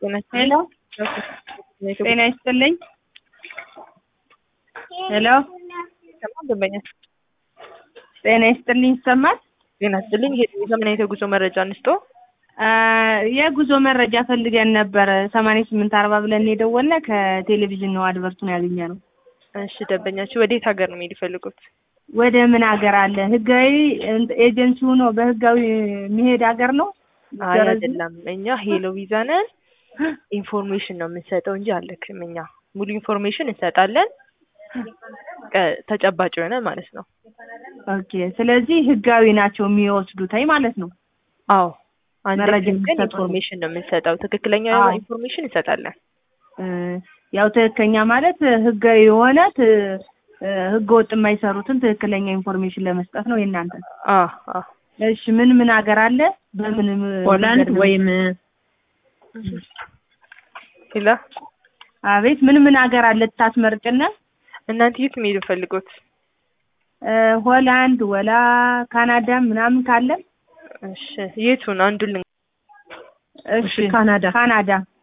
ሄሎ ጤና ይስጥልኝ። ሄሎ ደንበኛ ጤና ይስጥልኝ ይሰማል? ጤና ይስጥልኝ። የምን አይነት የጉዞ መረጃ እንስጦ? አ፣ የጉዞ መረጃ ፈልገን ነበር። ሰማንያ ስምንት አርባ ብለን የደወልነ ከቴሌቪዥን ነው አድቨርቱን ያገኘ ነው። እሺ ደንበኛችሁ ወዴት ሀገር ነው መሄድ የፈልጉት? ወደ ምን ሀገር አለ? ህጋዊ ኤጀንሲ ሆኖ በህጋዊ የሚሄድ ሀገር ነው? አይ አይደለም። እኛ ሄሎ ቪዛ ነን። ኢንፎርሜሽን ነው የምንሰጠው እንጂ አለክም። እኛ ሙሉ ኢንፎርሜሽን እንሰጣለን። ቀ- ተጨባጭ የሆነ ማለት ነው። ኦኬ። ስለዚህ ህጋዊ ናቸው የሚወስዱት ማለት ነው። አዎ አንድ መረጃ ግን የሚሰጡ ኢንፎርሜሽን ነው የምንሰጠው። ትክክለኛ አዎ። ኢንፎርሜሽን እንሰጣለን። እ፣ ያው ትክክለኛ ማለት ህጋዊ የሆነ ት- እ፣ ህገ ወጥ የማይሰሩትን ትክክለኛ ኢንፎርሜሽን ለመስጠት ነው የእናንተ። አ አ እሺ ምን ምን ሀገር አለ? በምን ሆላንድ መንገድ ነው? ወይም ሌላ አቤት ምን ምን ሀገር አለ ታስመርጭነ? እናንተ የት መሄድ የምፈልጉት? እ፣ ሆላንድ ወላ ካናዳ ምናምን ካለ እሺ የቱን አንዱን ልን እሺ ካናዳ ካናዳ